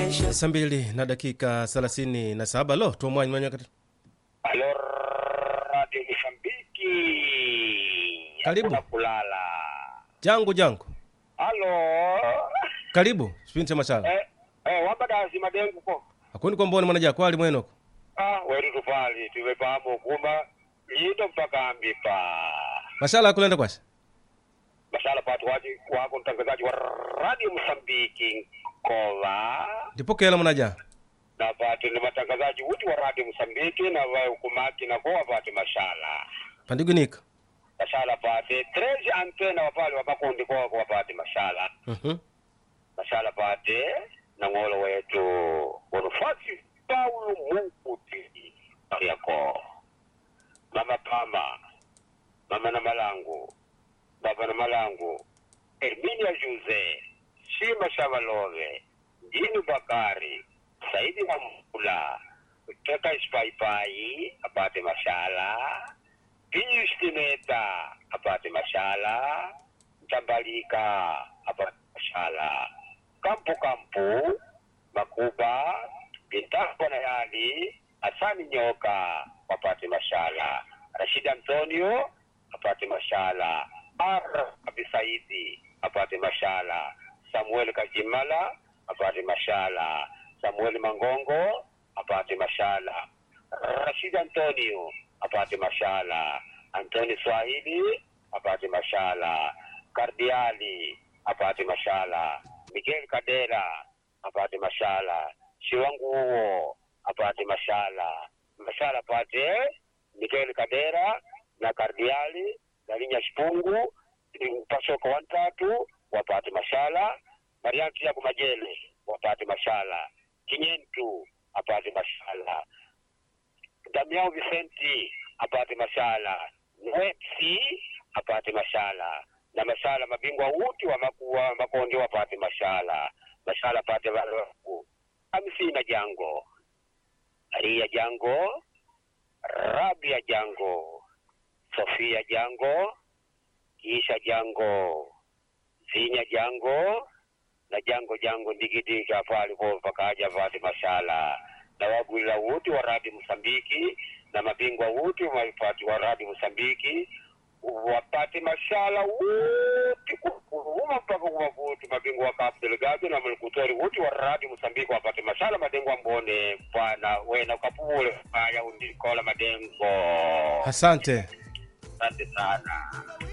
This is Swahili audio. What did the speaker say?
saa mbili na dakika thelathini na saba lo tuomwanyi mwenye kati Halo Radio Msambiki. Karibu. Hakuna kulala. jangu jangu Halo. karibu sipindi cha mashala Eh, eh wabadazi madengu ko. akundi kwamboni mwanaja kwali mwenoko Ah, wetu tupali tumefahamu kumba lito mpaka ambipa. mashala akulenda kwasha Mashala patu waji wako mtangazaji wa Radio Msambiki kola ndipokela mwanaja na patu ni matangazaji wote wa Radio Msambiki na wa kumaki na kwa patu mashala. pandigunika Mashala pate 13 antena wapale wabakundi kwa wapate mashala. Mhm. mashala pate na ng'olo wetu wanufasi paulo munkuti yako mama pama mama na malangu baba na malangu erminia juse shima shavalove jini bakari saidi wa mula keka ispaipai apate mashala pius tineta apate mashala mtambalika apate mashala kampu kampu makuba bintako na yali asani nyoka wapate mashala rashid antonio apate mashala ar abisaidi apate mashala samuel kajimala apate mashala samuel mangongo apate mashala rashid antonio apate mashala antoni swahili apate mashala kardiali apate mashala miguel kadera apate mashala shiwanguo apate mashala mashala apate miguel kadera na kardiali na linya shipungu pasoko wantatu wapate mashala marianti yako majele wapate mashala kinyentu apate mashala Damiao Vicenti apate mashala, Nwepsi apate mashala na mashala mabingwa wote wa makuwa makonde wapate mashala, mashala apate walaku Hamsina Jango, Maria Jango, Rabia Jango, Sofia Jango, Isha Jango, Zinya Jango na Jango Jango ndigidiga pale po pakaja apate mashala na wagwila wote wa radi Msambiki na mabingwa wote wapati wa radi Msambiki wapate mashala wote kukuruma mpaka kuwavuti mabingwa wa Cabo Delgado na malikutori wote wa radi Msambiki wapate mashala madengo ambone bwana wena kapule aya undikola madengo asante asante sana